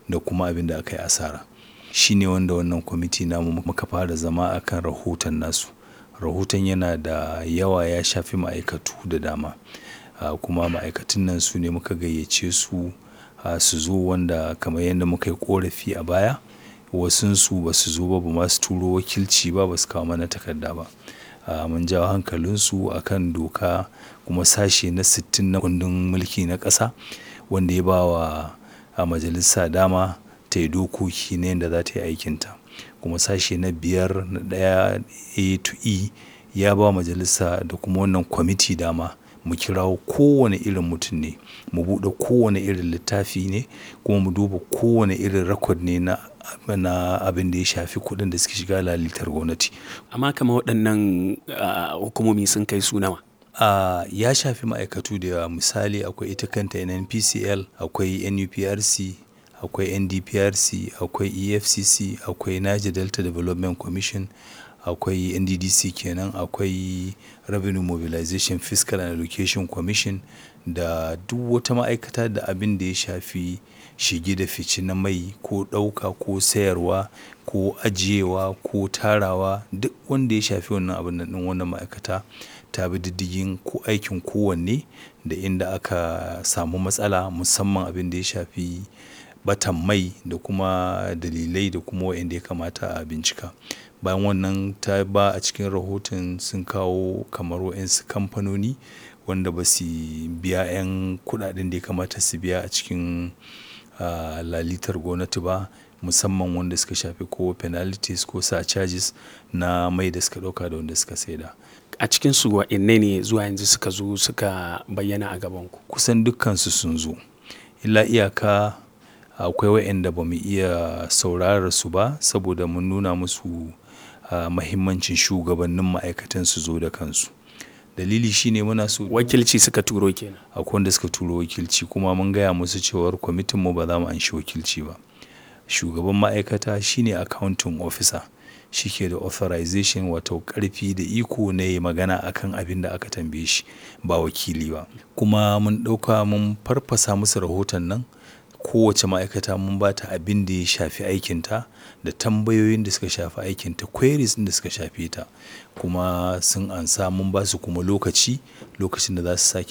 da kuma abin da aka yi asara shi ne wanda wannan kwamiti namu muka fara zama akan rahoton nasu rahoton yana da yawa ya shafi ma'aikatu da dama kuma ma'aikatun nan su ne muka gayyace su su zo wanda kamar yadda muka yi korafi a baya wasunsu ba su zo ba ba ma su turo wakilci ba ba su kawo mana takarda ba mun jawo hankalinsu akan doka kuma sashe na sittin na kundin mulki na ƙasa wanda ya ba wa majalisa dama ta yi dokoki na yadda za ta yi aikinta kuma sashe na biyar na ɗaya a to e ya ba majalisa da kuma wannan kwamiti dama mu kirawo kowane irin mutum ne mu buɗe kowane irin littafi ne kuma mu duba kowane irin rakod ne na na abin da ya shafi kuɗin da suke shiga lalitar gwamnati amma kama waɗannan hukumomi sun kai su nawa Uh, ya shafi ma'aikatu da yawa misali akwai ita kanta nnpcl akwai nuprc akwai ndprc akwai efcc akwai niger delta development commission akwai nddc kenan akwai revenue mobilization fiscal and education commission da duk wata ma'aikata da abin da ya shafi shige da fice na mai ko ɗauka ko sayarwa ko ajiyewa ko tarawa duk wanda ya shafi wannan abin nan wannan ma'aikata ta bi diddigin ko aikin kowanne da inda aka samu matsala musamman abin da ya shafi batan mai da kuma dalilai da kuma wa'inda ya kamata a bincika bayan wannan ta ba a cikin rahoton sun kawo kamar wa'insu kamfanoni wanda ba su biya 'yan kudaden da ya kamata su biya a cikin lalitar gwamnati ba musamman wanda suka shafi ko penalties ko sa charges na mai da suka dauka da wanda suka saida a cikin su wa'inne ne zuwa yanzu suka zo suka bayyana a gaban ku kusan dukkansu sun zo illa iyaka akwai wa'inda ba mu iya saurara su ba saboda mun nuna musu mahimmancin shugabannin ma'aikatan su zo da kansu dalili shine muna so wakilci suka turo kenan akwai wanda suka turo wakilci kuma mun gaya musu cewar kwamitin mu ba za mu anshi wakilci ba shugaban ma'aikata shine accounting officer shi ke da authorization wato karfi da iko na yi magana akan abin da aka tambaye shi ba wakili ba kuma mun ɗauka mun farfasa musu rahoton nan kowace ma'aikata mun ba ta abin da ya shafi aikinta da tambayoyin da suka shafi aikinta queries da suka shafe ta kuma sun ansa mun ba su kuma lokaci lokacin da za su sake